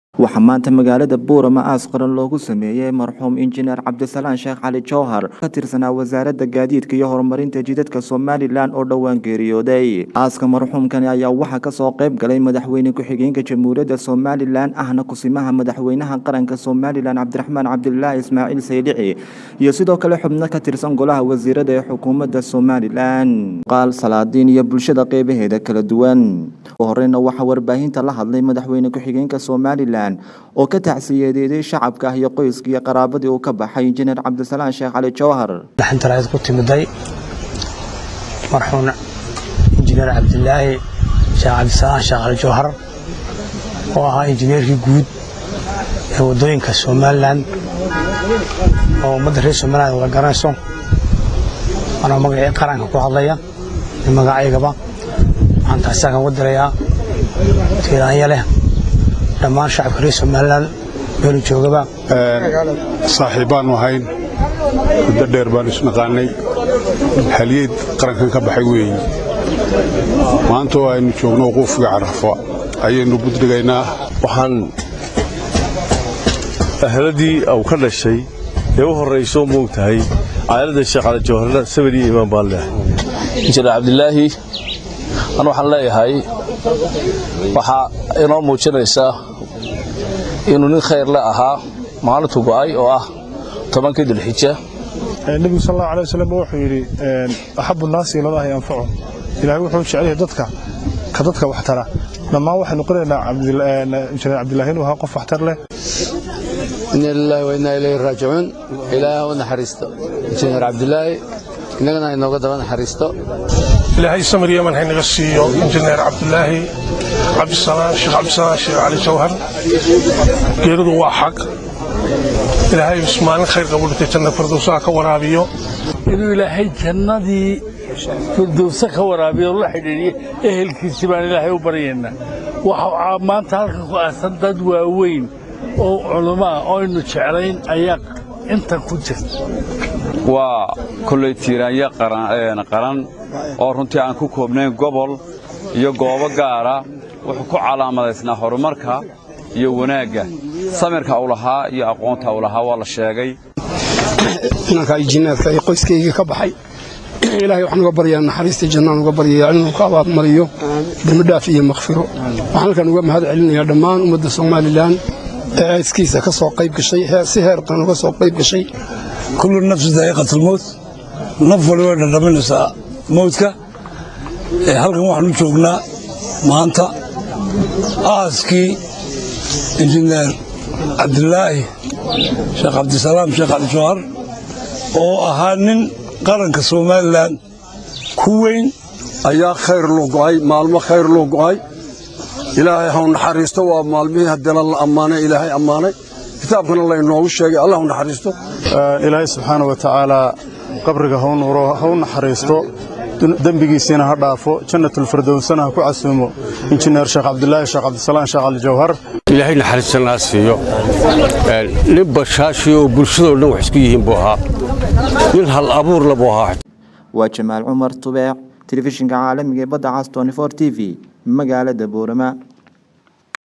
waxaa maanta magaalada buurama aas qaran loogu sameeyey marxuum injineer cabdisalaan sheekh cali jowhar ka tirsanaa wasaaradda gaadiidka iyo horumarinta jidadka somalilan oo dhowaan geeriyooday aaska marxuumkani ayaa waxaa kasoo qayb galay madaxweyne ku-xigeenka jamhuuriyadda somalilan ahna kusimaha madaxweynaha qaranka somalilan cabdiraxmaan cabdilaahi ismaaciil saydici iyo sidoo kale xubno ka tirsan golaha wasiirada ee xukuumadda somalilan qaal salaadiin iyo bulshada qeybaheeda kala duwan horeyna waxaa warbaahinta la hadlay madaxweyne ku-xigeenka somalilan oo ka tacsiyadeeday shacabka ah iyo qoyskii iyo qaraabadii uu ka baxay injineer cabdisalaan sheekh cali jowhar xintarayd ku timiday marxuum injineer cabdilaahi sheekh cabdisalaan sheekh cali jowhar oo ahaa injineerkii guud ee waddooyinka somalilan oo ummadda reer somalilan wada garanayso anoo magacii qaranka ku hadlaya iyo magacaygaba waxaan taasiaa kan wadirayaa tiiraanya leh dhammaan shacabka reer somalilan meelu joogaba saaxiibbaannu ahayn muddo dheer baannu isnaqaannay haliyeed qarankan ka baxay weeye maanta oo aynu joogno wuquufga carafa ayaynu buddhigaynaa waxaan ahladii uu ka dhashay ee u horrayso moogtahay caaladda sheekh cali jawharna sabir iyo imaan baan leehay injineer cabdilaahi an waxaan leeyahay waxaa inoo muujinaysaa inuu nin khayr le ahaa maalintu go'ay oo ah tobankii dilxija nebigu sal allahu alay wasalam wuxuu yidhi axabu naasi ilallaahi anfacu ilaahay wuxuu jecel yahay dadka ka dadka waxtara dhammaan waxaynu qoranaynaa injineer cabdilaahi inuu ahaa qof waxtar leh ina lilahi wa inaa ilayhi raajicuun ilaahay u naxariisto injineer cabdilaahi innagana inooga daba naxariisto ilaahay samir yaman haynaga siiyo injineer cabdilaahi cabdisalaan sheekh cabdisalaan sheekh cali jawhar geeridu waa xaq ilaahay maalin khayr qabu dhintay janna firdowsaha ka waraabiyo inuu ilaahay jannadii firdowsa ka waraabiyo la xidhiidhiyo ehelkiisii baan ilaahay u baryaynaa waxaa maanta halkan ku aasan dad waaweyn oo culummo ah oo aynu jeclayn ayaa intan ku jirta waa kolley tiiraanya qaran oo runtii aan ku koobnayn gobol iyo goobo gaara wuxuu ku calaamadaysnaa horumarka iyo wanaagga samirka u lahaa iyo aqoonta u lahaa waa la sheegay inankaa injineerka ee qoyskayga ka baxay ilaahay waxaan uga baryaa naxariista jannaan uga baryayaa inuu ka abaadmariyo dembidhaaf iyo makhfiro waxaan halkan uga mahad celinayaa dhammaan ummadda somalilan ee ayskiisa ka soo qayb gashay si heertan uga soo qayb gashay kullu nafsi daa'iqatalmowt naf waliba dhadhaminaysaa mowdka halkan waxaanu joognaa maanta aaskii injineer cabdilaahi sheekh cabdisalaam sheekh cali jawhar oo ahaa nin qaranka somalilan ku weyn ayaa khayr loo go'ay maalmo khayr loo go'ay ilaahay haw naxariisto waa maalmihii haddana la ammaanay ilaahay ammaanay kitaabkana laynoogu sheegay allah naxariisto ilaahay subxaana wa tacaalaa qabriga hau nuuro hau naxariisto dembigiisiina ha dhaafo jannatulfirdowsana ha ku casuumo injineer sheekh cabdilaahi sheekh cabdisalaan sheekh cali jawhar ilaahay naxariistanaa siiyo nin bashaashi oo bulshadoo dhan wax isku yihiin buu ahaa nin hal abuurla buu ahaa waa jamaal cumar tubeec telefishinka caalamiga ee badda cas t v magaalada boorama